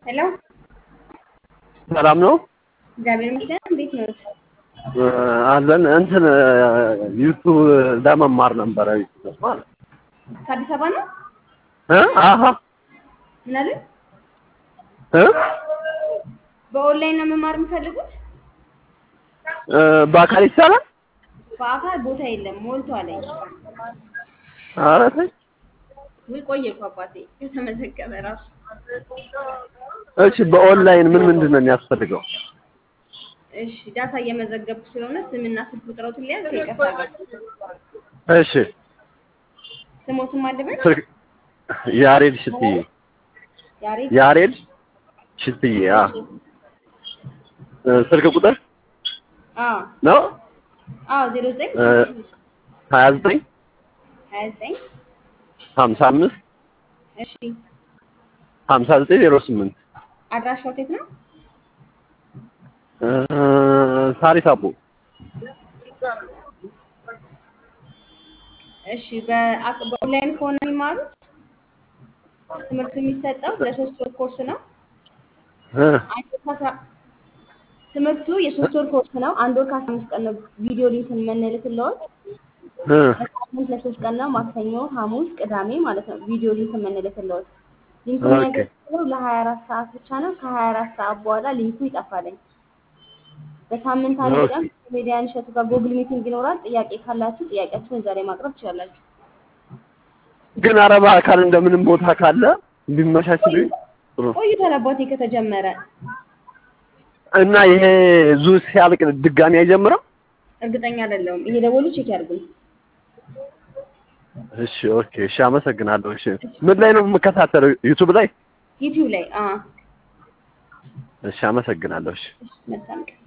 ሄሎ ሰላም ነው እግዚአብሔር ይመስገን። እንዴት ነው? አለን እንትን ዩቱብ ለመማር ነበረ ዩቱብ ማለት ከአዲስ አበባ ነው? እ አሀ ምን አለ? እ በኦንላይን ነው መማር የምፈልጉት? እ በአካል ይቻላል? በአካል ቦታ የለም ሞልቷል። ኧረ ተይ ውይ ቆየ እኮ አባቴ ከተመዘገበ ራሱ። እሺ በኦንላይን ምን ምንድን ነው የሚያስፈልገው? እሺ ዳታ እየመዘገብኩ ስለሆነ ስምና ስልክ ቁጥሮትን ሊያዝ ይቀርታል። እሺ ስሞትም አለበት ስልክ ያሬድ ሽትዬ ያሬድ ያሬድ ሽትዬ አ እ ስልክ ቁጥር አዎ ነው አዎ ዜሮ ዘጠኝ እ ሀያ ዘጠኝ ሀያ ዘጠኝ ሀምሳ አምስት እሺ ሀምሳ ዘጠኝ ዜሮ ስምንት አድራሻው የት ነው? እ ሳሪስ አቦ እሺ በአቅ- በኦንላይን ከሆነ የሚማሩት ትምህርቱ የሚሰጠው ለሶስት ወር ኮርስ ነው። እ አንድ ወር ከአስራ ትምህርቱ የሶስት ወር ኮርስ ነው። አንድ ወር ከአስራ አምስት ቀን ነው ቪዲዮ ሊንክን የምንልክልዎት። እ በሳምንት ለሶስት ቀን ነው። ማክሰኞ፣ ሐሙስ፣ ቅዳሜ ማለት ነው ቪዲዮ ሊንክ የምንልክልዎት። ሊንኩ ኦኬ። የሚያገለግለው ለሀያ አራት ሰዓት ብቻ ነው። ከሀያ አራት ሰዓት በኋላ ሊንኩ ይጠፋልኝ። በሳምንት አንድ ኦኬ። ቀን ኮሜዲያን እሸቱ ጋር ጎግል ሚቲንግ ይኖራል። ጥያቄ ካላችሁ ጥያቄያችሁን እዛ ላይ ማቅረብ ትችላላችሁ። ግን ኧረ በአካል እንደምንም ቦታ ካለ ቢመቻችልኝ ጥሩ ነው። ቆይቷል አባቴ ከተጀመረ። እና ይሄ ዙ ሲያልቅ ድጋሚ አይጀምርም? እርግጠኛ አይደለሁም። እየደወሉ ቼክ ያድርጉኝ። እሺ ኦኬ እሺ አመሰግናለሁ። እሺ ምን ላይ ነው የምከታተለው? ዩቱብ ላይ? ዩቲዩብ ላይ አ እሺ አመሰግናለሁ። እሺ መልካም ቀን